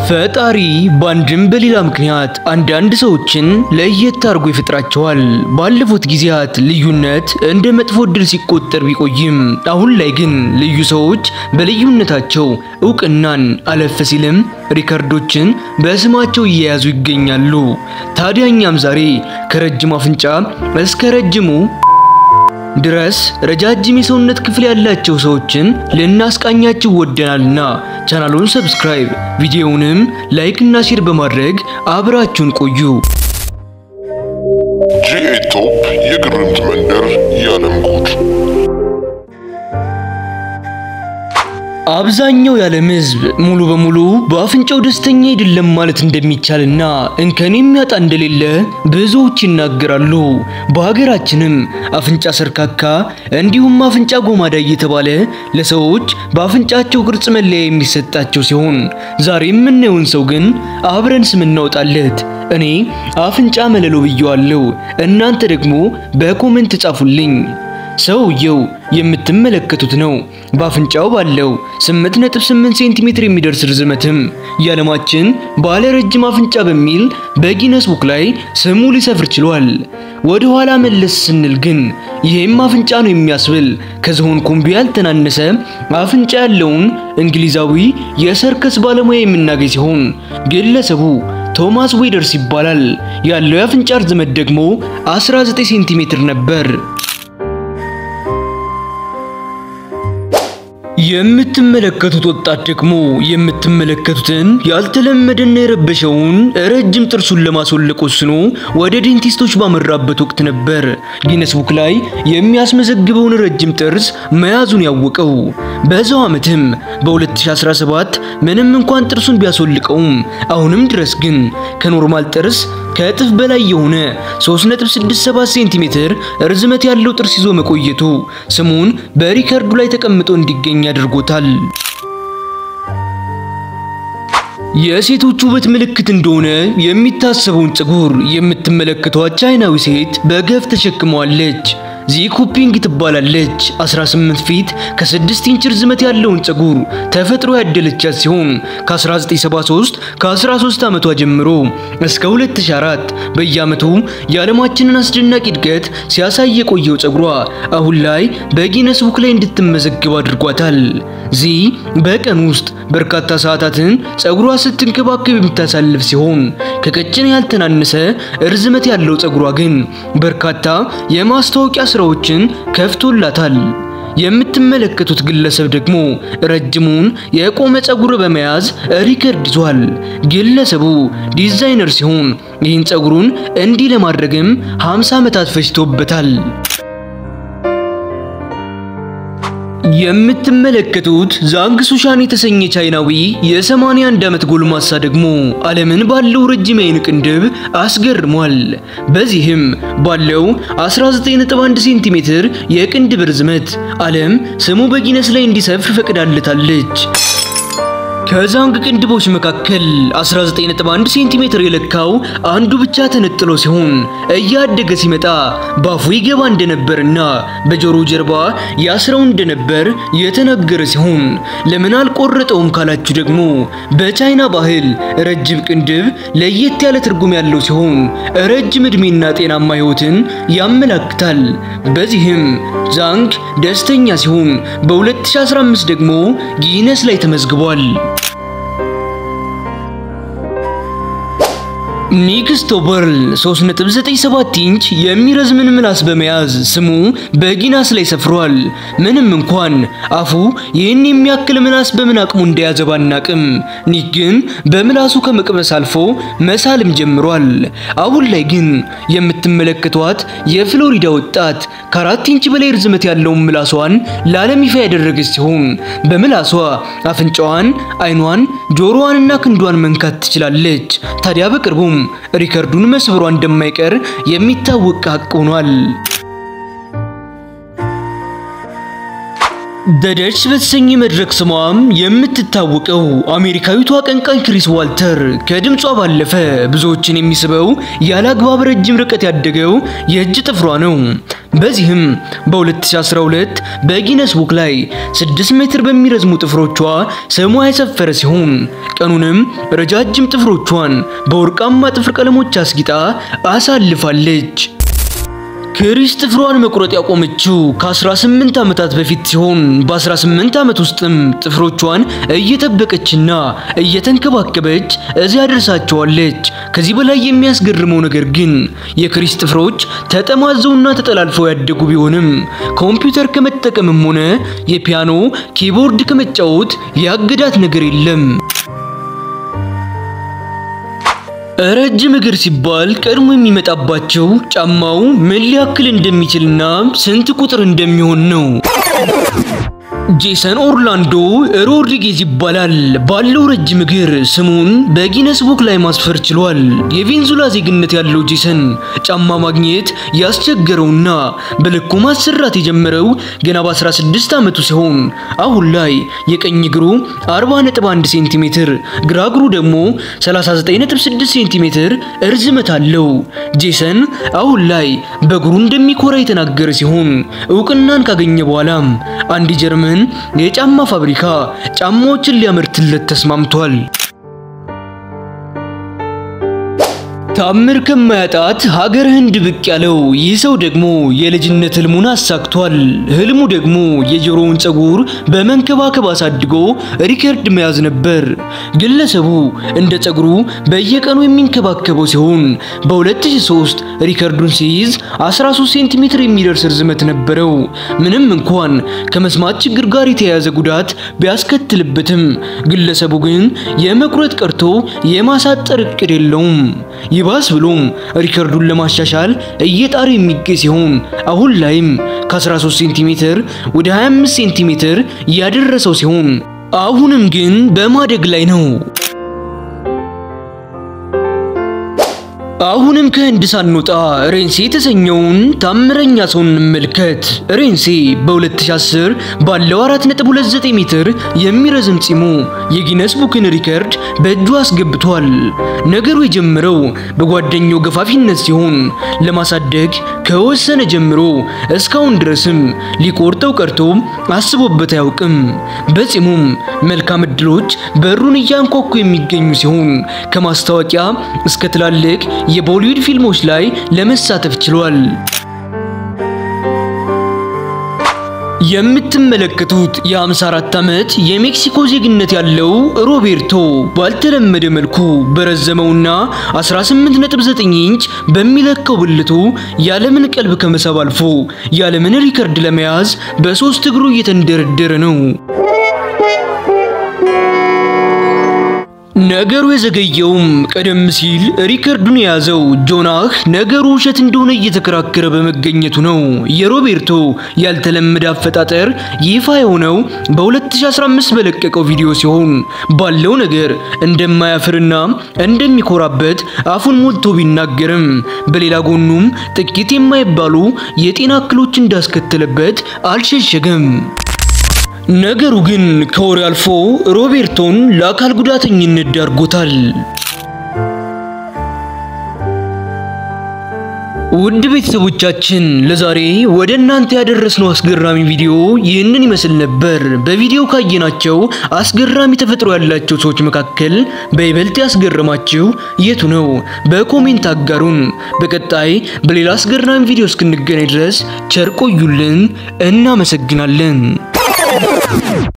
ፈጣሪ በአንድም በሌላ ምክንያት አንዳንድ ሰዎችን ለየት አድርጎ ይፈጥራቸዋል። ባለፉት ጊዜያት ልዩነት እንደ መጥፎ ዕድል ሲቆጠር ቢቆይም አሁን ላይ ግን ልዩ ሰዎች በልዩነታቸው እውቅናን አለፍ ሲልም ሪከርዶችን በስማቸው እየያዙ ይገኛሉ። ታዲያ እኛም ዛሬ ከረጅም አፍንጫ እስከ ረጅሙ ድረስ ረጃጅም የሰውነት ክፍል ያላቸው ሰዎችን ልናስቃኛችሁ ወደናልና ቻናሉን ሰብስክራይብ፣ ቪዲዮውንም ላይክ እና ሼር በማድረግ አብራችሁን ቆዩ። ጂኤ ቶፕ የግርምት መንደር የዓለም ጉድ አብዛኛው የዓለም ሕዝብ ሙሉ በሙሉ በአፍንጫው ደስተኛ አይደለም ማለት እንደሚቻልና እንከን የሚያጣ እንደሌለ ብዙዎች ይናገራሉ። በሀገራችንም አፍንጫ ሰርካካ እንዲሁም አፍንጫ ጎማዳ እየተባለ ለሰዎች በአፍንጫቸው ቅርጽ መለያ የሚሰጣቸው ሲሆን ዛሬ የምናየውን ሰው ግን አብረን ስም እናወጣለት። እኔ አፍንጫ መለሎ ብየዋለሁ። እናንተ ደግሞ በኮሜንት ጻፉልኝ። ሰውየው የምትመለከቱት ነው። በአፍንጫው ባለው 8.8 ሴንቲሜትር የሚደርስ ርዝመትም የዓለማችን ባለ ረጅም አፍንጫ በሚል በጊነስ ቡክ ላይ ስሙ ሊሰፍር ችሏል። ወደ ኋላ መለስ ስንል ግን ይህም አፍንጫ ነው የሚያስብል ከዝሆን ኩምቢ ያልተናነሰ አፍንጫ ያለውን እንግሊዛዊ የሰርከስ ባለሙያ የምናገኝ ሲሆን ግለሰቡ ቶማስ ዌደርስ ይባላል። ያለው የአፍንጫ ርዝመት ደግሞ 19 ሴንቲሜትር ነበር። የምትመለከቱት ወጣት ደግሞ የምትመለከቱትን ያልተለመደና የረበሸውን ረጅም ጥርሱን ለማስወለቅ ወስኖ ወደ ዴንቲስቶች ባመራበት ወቅት ነበር ጊነስ ቡክ ላይ የሚያስመዘግበውን ረጅም ጥርስ መያዙን ያወቀው። በዛው ዓመትም በ2017 ምንም እንኳን ጥርሱን ቢያስወልቀውም አሁንም ድረስ ግን ከኖርማል ጥርስ ከእጥፍ በላይ የሆነ 3.67 ሴንቲሜትር ርዝመት ያለው ጥርስ ይዞ መቆየቱ ስሙን በሪከርዱ ላይ ተቀምጦ እንዲገኝ አድርጎታል። የሴቶች ውበት ምልክት እንደሆነ የሚታሰበውን ፀጉር የምትመለከቷት ቻይናዊ ሴት በገፍ ተሸክመዋለች። ዚኩፒንግ ትባላለች። 18 ፊት ከ6 ኢንች ርዝመት ያለውን ፀጉር ተፈጥሮ ያደለቻት ሲሆን ከ1973 ከ13 ዓመቷ ጀምሮ እስከ 2004 በየዓመቱ የዓለማችንን አስደናቂ እድገት ሲያሳይ የቆየው ፀጉሯ አሁን ላይ በጊነስ ቡክ ላይ እንድትመዘግብ አድርጓታል። ዚ በቀን ውስጥ በርካታ ሰዓታትን ፀጉሯ ስትንከባከብ የምታሳልፍ ሲሆን ከቀጭን ያልተናነሰ ርዝመት ያለው ፀጉሯ ግን በርካታ የማስታወቂያ ስራዎችን ከፍቶላታል። የምትመለከቱት ግለሰብ ደግሞ ረጅሙን የቆመ ፀጉር በመያዝ ሪከርድ ይዟል። ግለሰቡ ዲዛይነር ሲሆን ይህን ፀጉሩን እንዲህ ለማድረግም 50 ዓመታት ፈጅቶበታል። የምትመለከቱት ዛንግ ሱሻን የተሰኘ ቻይናዊ የ81 ዓመት ጎልማሳ ደግሞ ዓለምን ባለው ረጅም የዓይን ቅንድብ አስገርሟል። በዚህም ባለው 19.1 ሴንቲሜትር የቅንድብ ርዝመት ዓለም ስሙ በጊነስ ላይ እንዲሰፍር ፈቅዳለታለች። ከዛንግ ቅንድቦች መካከል 19.1 ሴንቲሜትር የለካው አንዱ ብቻ ተነጥሎ ሲሆን እያደገ ሲመጣ ባፉ ይገባ እንደነበርና በጆሮ ጀርባ ያስረው እንደነበር የተነገረ ሲሆን ለምን አልቆረጠውም ካላችሁ ደግሞ በቻይና ባህል ረጅም ቅንድብ ለየት ያለ ትርጉም ያለው ሲሆን ረጅም ዕድሜና ጤናማ ሕይወትን ያመላክታል። በዚህም ዛንግ ደስተኛ ሲሆን በ2015 ደግሞ ጊነስ ላይ ተመዝግቧል። ኒክ ስቶበርል 3.97 ኢንች የሚረዝምን ምላስ በመያዝ ስሙ በጊነስ ላይ ሰፍሯል። ምንም እንኳን አፉ ይህን የሚያክል ምላስ በምን አቅሙ እንደያዘ ባናቅም ኒክ ግን በምላሱ ከመቅመስ አልፎ መሳልም ጀምሯል። አሁን ላይ ግን የምትመለከቷት የፍሎሪዳ ወጣት ከአራት ኢንች በላይ ርዝመት ያለውን ምላሷን ለዓለም ይፋ ያደረገች ሲሆን በምላሷ አፍንጫዋን፣ አይኗን፣ ጆሮዋንና ክንዷን መንካት ትችላለች። ታዲያ በቅርቡም ሪከርዱን መስበሯ እንደማይቀር የሚታወቅ ሀቅ ሆኗል። ደደች በተሰኘ መድረክ ስሟም የምትታወቀው አሜሪካዊቷ አቀንቃኝ ክሪስ ዋልተር ከድምጿ ባለፈ ብዙዎችን የሚስበው ያለ አግባብ ረጅም ርቀት ያደገው የእጅ ጥፍሯ ነው። በዚህም በ2012 በጊነስ ቡክ ላይ 6 ሜትር በሚረዝሙ ጥፍሮቿ ስሟ የሰፈረ ሲሆን ቀኑንም ረጃጅም ጥፍሮቿን በወርቃማ ጥፍር ቀለሞች አስጊጣ አሳልፋለች። ክሪስ ጥፍሯን መቁረጥ ያቆመችው ከ18 ዓመታት በፊት ሲሆን በ18 ዓመት ውስጥም ጥፍሮቿን እየጠበቀችና እየተንከባከበች እዚያ ደርሳቸዋለች። ከዚህ በላይ የሚያስገርመው ነገር ግን የክሪስ ጥፍሮች ተጠማዘውና ተጠላልፈው ያደጉ ቢሆንም ኮምፒውተር ከመጠቀምም ሆነ የፒያኖ ኪቦርድ ከመጫወት ያገዳት ነገር የለም። ረጅም እግር ሲባል ቀድሞ የሚመጣባቸው ጫማው ምን ሊያክል እንደሚችልና ስንት ቁጥር እንደሚሆን ነው። ጄሰን ኦርላንዶ ሮድሪጌዝ ይባላል። ባለው ረጅም እግር ስሙን በጊነስ ቡክ ላይ ማስፈር ችሏል። የቬንዙላ ዜግነት ያለው ጄሰን ጫማ ማግኘት ያስቸገረውና በልኩ ማሰራት የጀመረው ገና በ16 ዓመቱ ሲሆን አሁን ላይ የቀኝ እግሩ 40.1 ሴንቲሜትር፣ ግራ እግሩ ደግሞ 39.6 ሴንቲሜትር እርዝመት አለው። ጄሰን አሁን ላይ በእግሩ እንደሚኮራ የተናገረ ሲሆን እውቅናን ካገኘ በኋላም አንድ ጀርመን የጫማ ፋብሪካ ጫማዎችን ሊያመርትለት ተስማምቷል። ታምር ከማያጣት ሀገር ህንድ ብቅ ያለው ይህ ሰው ደግሞ የልጅነት ህልሙን አሳክቷል። ህልሙ ደግሞ የጆሮውን ፀጉር በመንከባከብ አሳድጎ ሪከርድ መያዝ ነበር። ግለሰቡ እንደ ፀጉሩ በየቀኑ የሚንከባከበው ሲሆን በ2003 ሪከርዱን ሲይዝ 13 ሴንቲሜትር የሚደርስ ርዝመት ነበረው። ምንም እንኳን ከመስማት ችግር ጋር የተያያዘ ጉዳት ቢያስከትልበትም ግለሰቡ ግን የመቁረጥ ቀርቶ የማሳጠር እቅድ የለውም። ይባስ ብሎም ሪከርዱን ለማሻሻል እየጣረ የሚገኝ ሲሆን አሁን ላይም ከ13 ሴንቲሜትር ወደ 25 ሴንቲሜትር ያደረሰው ሲሆን አሁንም ግን በማደግ ላይ ነው። አሁንም ከህንድ ሳንወጣ ሬንሴ የተሰኘውን ታምረኛ ሰው እንመልከት። ሬንሴ በ2010 ባለው 4.29 ሜትር የሚረዝም ፂሙ የጊነስ ቡክን ሪከርድ በእጁ አስገብቷል። ነገሩ የጀመረው በጓደኛው ገፋፊነት ሲሆን ለማሳደግ ከወሰነ ጀምሮ እስካሁን ድረስም ሊቆርጠው ቀርቶ አስቦበት አያውቅም። በፂሙም መልካም እድሎች በሩን እያንኳኩ የሚገኙ ሲሆን ከማስታወቂያ እስከ ትላልቅ የቦሊውድ ፊልሞች ላይ ለመሳተፍ ችሏል። የምትመለከቱት የ54 ዓመት የሜክሲኮ ዜግነት ያለው ሮቤርቶ ባልተለመደ መልኩ በረዘመውና 18.9 ኢንች በሚለካው ብልቱ ያለምን ቀልብ ከመሳብ አልፎ ያለምን ሪከርድ ለመያዝ በሶስት እግሩ እየተንደረደረ ነው። ነገሩ የዘገየውም ቀደም ሲል ሪከርዱን የያዘው ጆናህ ነገሩ ውሸት እንደሆነ እየተከራከረ በመገኘቱ ነው። የሮቤርቶ ያልተለመደ አፈጣጠር ይፋ የሆነው በ2015 በለቀቀው ቪዲዮ ሲሆን ባለው ነገር እንደማያፍርና እንደሚኮራበት አፉን ሞልቶ ቢናገርም በሌላ ጎኑም ጥቂት የማይባሉ የጤና እክሎች እንዳስከተለበት አልሸሸገም። ነገሩ ግን ከወሬ አልፎ ሮቤርቶን ለአካል ጉዳተኝነት ዳርጎታል። ውድ ቤተሰቦቻችን ለዛሬ ወደ እናንተ ያደረስነው አስገራሚ ቪዲዮ ይህንን ይመስል ነበር። በቪዲዮ ካየናቸው አስገራሚ ተፈጥሮ ያላቸው ሰዎች መካከል በይበልጥ ያስገረማችሁ የቱ ነው? በኮሜንት አጋሩን። በቀጣይ በሌላ አስገራሚ ቪዲዮ እስክንገናኝ ድረስ ቸር ቆዩልን። እናመሰግናለን።